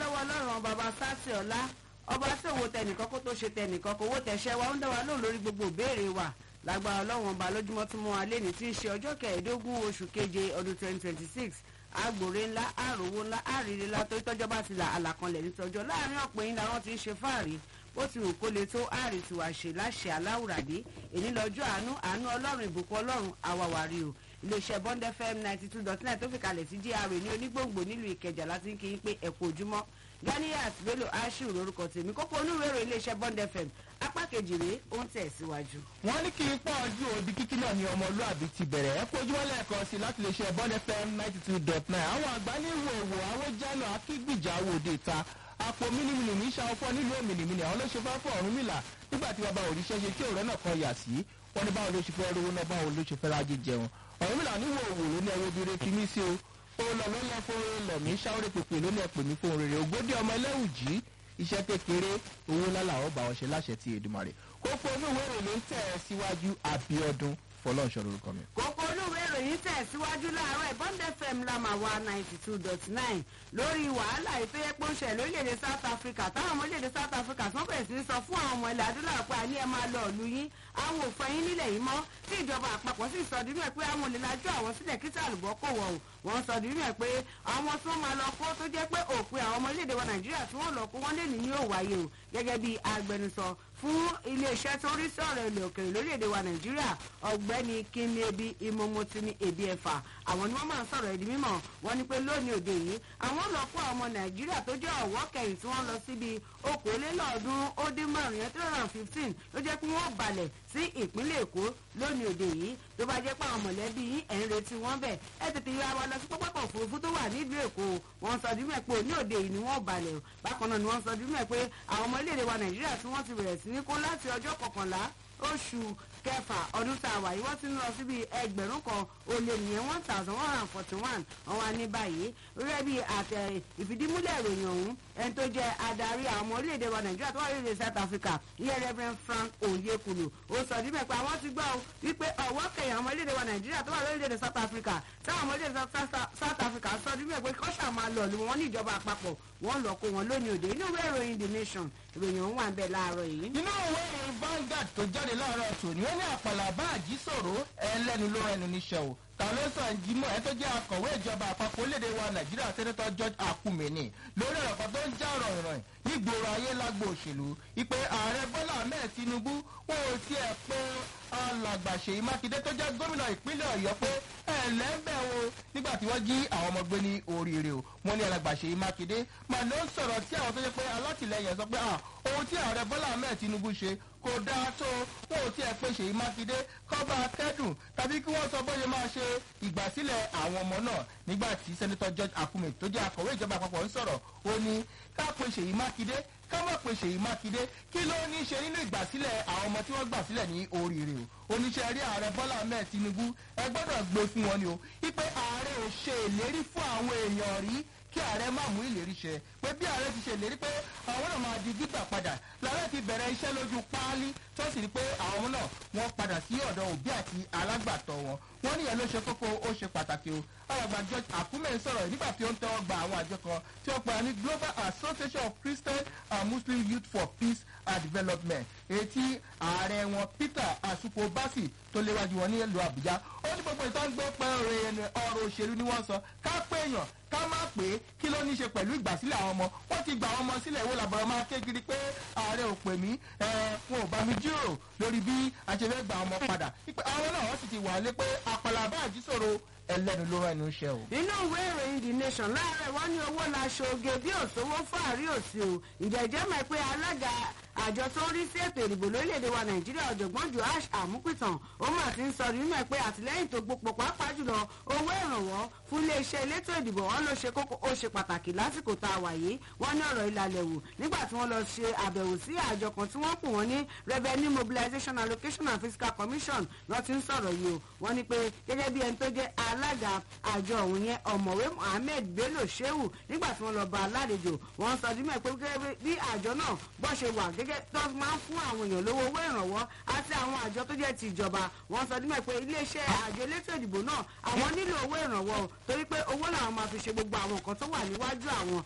lọ́wọ́ ọlọ́run bàbá sásì ọ̀la ọba tí òwò tẹnìkan kó tó ṣe tẹnìkan kò wó tẹ̀ṣẹ́ wa ó ń dá wa lóhùn lórí gbogbo ìbéèrè wa lágbára ọlọ́run ọba lójúmọ́ tí mo wà lẹ́ni tí ń ṣe ọjọ́ kẹẹ̀ẹ́dógún oṣù keje ọdún twenty twenty six agbòre ńlá àròwó ńlá àríire ńlá tó tọ́jọ́ bá ti là àlàkanlẹ̀ nítọ́jọ́ láàrin ọ̀pọ̀ yín làwọn ti ń ṣe fáàrí bó ti wù kó le tó àrè tí wàá ṣe láṣẹ aláwùràdé èní lọ́jọ́ àánú àánú ọlọ́run ìbùkún ọlọ́run àwàwárí o iléeṣẹ́ bond fm ninety two dot nine tó fi kalẹ̀ sí gra ní onígbòǹgbò nílùú ìkẹjà láti ń kí yín pé ẹ̀kọ́ ojúmọ́ ganiyat bello ashiru lórúkọ tèmi kókó onúwèrò iléeṣẹ́ bond fm apá kejì rèé ó ń tẹ̀ síwájú. wọ́n ní kí n pọ̀ ojú òdi kíkí náà ni ọmọlúàbí ti bẹ̀rẹ̀ ẹ kojú wọn lẹ́ẹ̀kan sí láti lè ṣe bond fm ninety two dot nine àwọn àgbá ní wòwò àwọn jálọ akígbìjà wòde ta àpò mílímìlì ní ṣàwọ́fọ́ nílùú òmìnirìmìnì àwọn ló ṣe fẹ́ fọ́ ọ̀run mìlà nígbà tí bàbá òrìṣẹ́ ṣe kí òrẹ́ náà kan yà sí wọn ní báwo ló ṣe fẹ́ rówó náà báwo ló ṣe fẹ́ rájẹ jẹun ọ̀run mìlà ní wòwò ló ní ẹwọ́ obìnrin fi mí sí o ó lọ lọ́lọ́ fún lọ̀mí ṣáwọ́rẹ́ pèpè ló ní ẹ̀pẹ̀ mí fún rere ògbódì ọmọ ẹlẹ́wù jí iṣẹ́ kékeré owó lálà ó bá wọn ṣe láṣẹ ti èdùmarè kókó onúwèé ìròyìn ń tẹ̀ ẹ́ síwájú àbíọdún fọlọ́ọ̀ṣọ́ lórúkọ mi. kókó olúwe ìròyìn tẹ̀síwájú láàárọ̀ bond fm lamawa ninety two dot nine lórí wàhálà ìpéyẹ́pọ̀nṣẹ̀ lórílẹ̀‐èdè south africa táwọn ọmọ orílẹ̀‐èdè south africa sọ bẹ̀rẹ̀ sí ní sọ fún àwọn ọmọ ilẹ̀ adúláwọ̀ pé àní ẹ máa lọ ìlú yín àwọn òfin yín nílẹ̀ yìí mọ́ tí ìjọba àpapọ̀ sì sọ dínú ẹ̀ pé àwọn olè lajú àwọn sílẹ̀ kí tàlùbọ́ kò wọ̀ o wọ́n sọ dínú ẹ̀ pé àwọn tí wọ́n máa lọ kó tó jẹ́ pé òpin àwọn ọmọ orílẹ̀‐èdè wa nàìjíríà tí wọ́n lọ kó wọ́n lè ní ní òwáyé o gẹ́gẹ́ bí agbẹnusọ fún iléeṣẹ́ tó rí sọ̀rọ̀ ilẹ̀ òkèèrè lórílẹ̀‐èdè wa nàìjíríà ọ̀gbẹ́ni kíniebi imomotini ebi ẹ̀fà àwọn ni wọ́n máa ń sọ̀rọ̀ ẹ̀dí mímọ̀ wọ́n ní pé lónìí òde yìí àwọn lọ kó àwọn ọmọ nàìjíríà tó jẹ́ ọ̀wọ́ kẹyìn tí wọ́n lọ síbi okòólélọ́ọ̀ọ́dún ó dín márùn yẹn three hundred and fifteen ló jẹ́ pé wọ́n balẹ̀ sí ìpínlẹ̀ èkó lónìí òde yìí tó bá jẹ́ pé àwọn mọ̀lẹ́bí yín ẹ̀ ń retí wọ́n bẹ̀ ẹ tètè yọ àwọn lọ sí pápákọ̀ òfurufú tó wà nílùú èkó wọ́n sọ dímẹ̀ pé òní òde yìí ni wọ́n balẹ̀ o bákan náà ni wọ́n sọ dímẹ̀ pé àwọn ọmọ iléèdè wa nàìjíríà tí wọ́n ti bẹ̀rẹ̀ sí ní kó láti ọjọ́ kọkànlá oṣù kẹfà ọdún tá a wà yìí wọ́n ti ń lọ síbi ẹgbẹ̀rún kan ó lé nìyẹn one thousand one hundred and forty one àwọn àní báyìí rẹ́ bí àtẹ ìfìdímúlẹ̀ ìròyìn ọ̀hún ẹni tó jẹ́ adarí àwọn ọmọ orílẹ̀-èdè wa nàìjíríà tó wà lórílẹ̀ south africa ìyẹn reverend frank oyekulu ó sọ níbẹ̀ pé àwọn ti gbọ́ ọ wípé ọ̀wọ́ kẹyìn àwọn ọmọ orílẹ̀-èdè wa nàìjíríà tó wà lórílẹ̀-èdè south africa táwọn ọmọ orílẹ̀-èdè south africa sọ níbẹ̀ pé kọ́ṣà máa lọ lù wọ́n ní ìjọba àpapọ̀ wọ́n lọ kó wọn lónìí òde inú ìwé ìròyìn the nation ìròyìn ọ̀hún wà ń bẹ̀ láàárọ̀ yìí. inú ìwé ìròyìn Vanguard tó jáde láàárọ̀ tòní wọ́n ní àpàlà bá àjíṣòro ẹlẹ́nu ló ẹnu níṣẹ́ o tàlọ́sàn jimoh ẹ tó jẹ́ akọ̀wé ìjọba àpapọ̀ orílẹ̀-èdè wa nàìjíríà sẹ́nẹ́tọ̀ george akumeni lórí ọ̀rọ̀ kan tó ń já rọ̀rùn nígboro ayé lágbo òṣèlú ìpè ààrẹ bọ́lá ahmed tinubu wọn ò tiẹ̀ pé alàgbà ṣèyí mákindé tó jẹ́ gómìnà ìpínlẹ̀ ọ̀yọ́ pé ẹ̀lẹ́bẹ̀ o nígbà tí wọ́n jí àwọn ọmọ gbé ní oríire o wọ́n ní alàgbà ṣèyí mákindé màá ló ń sọ̀rọ̀ tí àwọn tó jẹ́ pé alátìlẹyìn sọ pé ohun tí ààrẹ bọ́lá ahmed tinubu ṣe kò dáa tó wọn ò tiẹ̀ pé ṣèyí mákindé kọ́ba kẹ́dùn tàbí kí wọ́n sọ bóyá máa ṣe ìgbàsílẹ̀ àwọn ọmọ náà nígbà tí sẹ́nitọ́ george akume tó jẹ́ akọ̀wé ìjọba àpapọ̀ ń sọ̀rọ̀ ó ní ká pe ṣèyí mákindé ká má pe ṣèyí mákindé kí ló ní í ṣe nínú ìgbàsílẹ̀ àwọn ọmọ tí wọ́n gbà sílẹ̀ ní oríire o oníṣẹ́ rí ààrẹ bọ́lá ahmed tinubu ẹ gbọ́dọ̀ gbé fún wọn ni o wípé ààrẹ ò ṣe ìlérí fún àwọn èèyàn rí kí ààrẹ má mú ìlérí ṣẹ pé bí ààrẹ ti ṣe ìlérí pé àwọn náà máa di gbígbà padà làárẹ̀ ti bẹ̀rẹ̀ iṣẹ́ lójú páálí tó sì rí pé àwọn náà wọ́n padà sí ọ̀dọ̀ òbí àti alágbàtọ́ wọn wọ́n níyẹn ló ṣe kókó ó ṣe pàtàkì o alàgbà george akume sọ̀rọ̀ nígbà tí ó ń tẹ́wọ́ gba àwọn àjọ kan tí wọ́n pera ní global association of christian and muslim youth for peace and development etí ààrẹ wọn peter asupo basi tó léwájú wọn ní ìlú àbújá ó ní gbogbo ìtàn gbé pẹ́ ọ̀rọ̀ òṣèlú ni wọ́n sọ ká pé èèyàn ká má pé kí ló ní í ṣe pẹ̀lú ìgbàsílẹ̀ àwọn ọmọ wọ́n ti gba àwọn ọmọ sílẹ̀ wo làbọ̀rọ̀ máa ké kiri pé ààrẹ ò pè mí wọn ò bá mi jíròrò lórí bí a ṣe fẹ́ gba ọmọ padà àwọn náà wọ́n sì ti wà lé pé àpàlà bá àjíṣòro ẹlẹ́nu ló rẹ́nu iṣẹ́ o. inú ìwé ìròyìn the nation láàárẹ̀ wọ́n ní owó la ṣoge bí òṣòwò fàárí òsì o ìjẹ́jẹ́ mọ̀ pé alága àjọ tó ń rí sí ètò ìdìbò lórílẹ̀‐èdè wa nàìjíríà ọ̀jọ̀gbọ́n joash àmúpìtàn ó mà ti ń sọ nínú ẹ̀ pé àtìlẹ́yìn tó gbopò pàápàá jùlọ owó ìrànwọ́ fún iléeṣẹ́ elétò ìdìbò wọn ló ṣe kókó ó ṣe pàtàkì lásìkò tá a wà yìí wọ́n ní ọ̀rọ̀ ìlàlẹ̀ wò nígbà tí wọ́n lọ ṣe àbẹ̀wò sí àjọ kan tí wọ́n pè wọ́n ní revenue mobilization allocation and fiscal commission lọ́ ti ń sọ̀rọ̀ yìí o wọ́n ní pé gẹ́gẹ́ bí ẹni tó jẹ́ alága àjọ òun yẹn ọ̀mọ̀wé mohammed bello shehu nígbà tí wọ́n lọ bá alálejò wọ́n sọ dímọ̀ pé gẹ́gẹ́ bí àjọ náà bọ́ ṣe wà gẹ́gẹ́ tó máa ń fún àwọn èèyàn lówó owó ìrànwọ́ àti àwọn àjọ tó jẹ́ ti ìjọba wọ́n sọ dímọ̀ pé iléeṣẹ́ àjọ elétò ìdìbò náà àwọn nílò owó ìrànwọ́ o torí pé owó làwọn máa fi ṣe gbogbo àwọn nǹkan tó wà níwájú àwọn